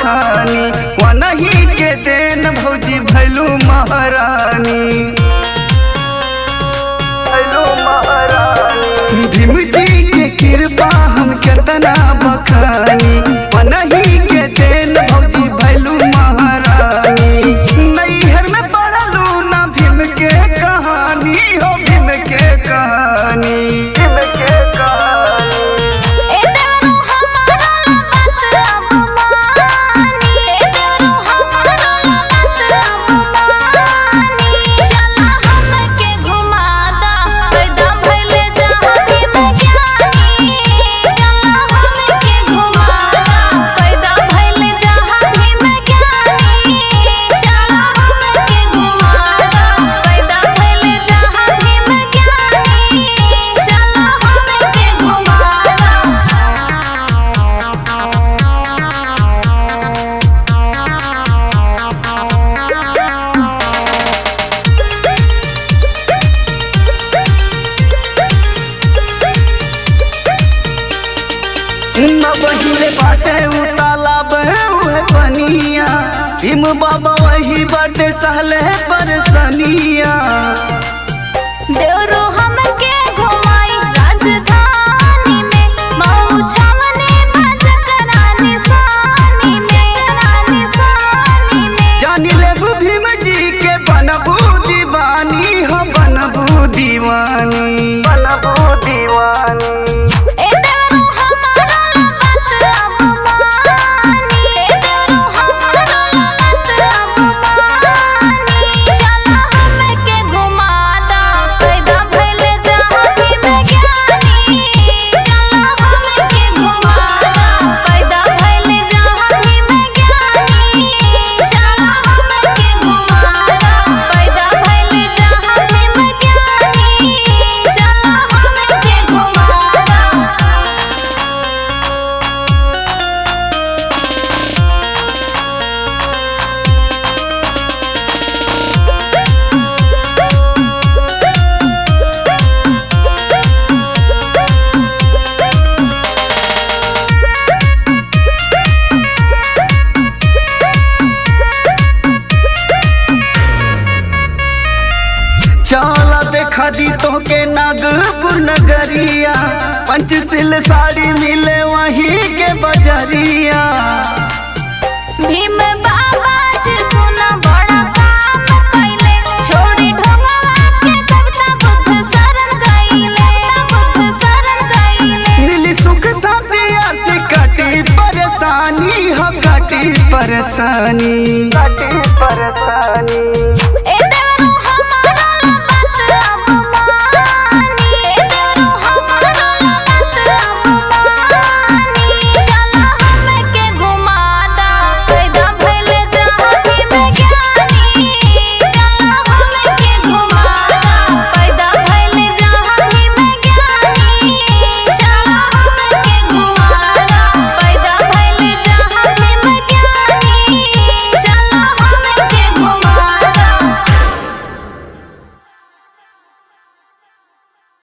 बखानी वनही के देन भौजी भैलू महारानी भैलू महारानी भीम जी के कृपा हम केतना बखानी वनही के देन भौजी भैलू महारानी नैहर में पढ़लू ना भीम के कहानी हो भीम के कहानी भीम के कहानी ए देवरू हमारा लगत अब मानी ए देवरू हमारा लगत अब मानी चला हमके घुमादा पैदा भइले जहां भी मैं ज्ञानी चला हमके घुमादा पैदा भइले जहां भी मैं ज्ञानी चला हमके घुमादा पैदा भइले जहां भी मैं ज्ञानी चला हमके घुमादा न बहिले बाटे उ तालाब उहे पनिया भीम बाबा वही बाटे सहले परसनिया देवरू हमके घुमाई राजधानी में मऊ छावनी बजत रानी सानी में रानी सानी में जानी लेबू भीम जी के बनबू दीवानी हो बनबू दीवानी बनबू दीवानी ए देवरू हमारा लगत अब मानी ए देवरू हमारा लगत अब मानी चला हमके घुमादा पैदा भइले जहां भी मैं ज्ञानी चला हमके घुमादा पैदा भइले जहां भी मैं ज्ञानी चला हमके घुमादा पैदा भइले जहां भी मैं ज्ञानी चला हमके घुमादा चला देखा दी तो के नागपुर नगरिया पंचशील साड़ी मिले वहीं के बजरिया भीम बाबा जी सुना बड़ा काम कइले छोड़ी ढोंगवा के कविता बुद्ध शरण गइले बुद्ध शरण गइले मिली सुख शांतिया से कटी परेशानी हो कटी परेशानी कटी परेशानी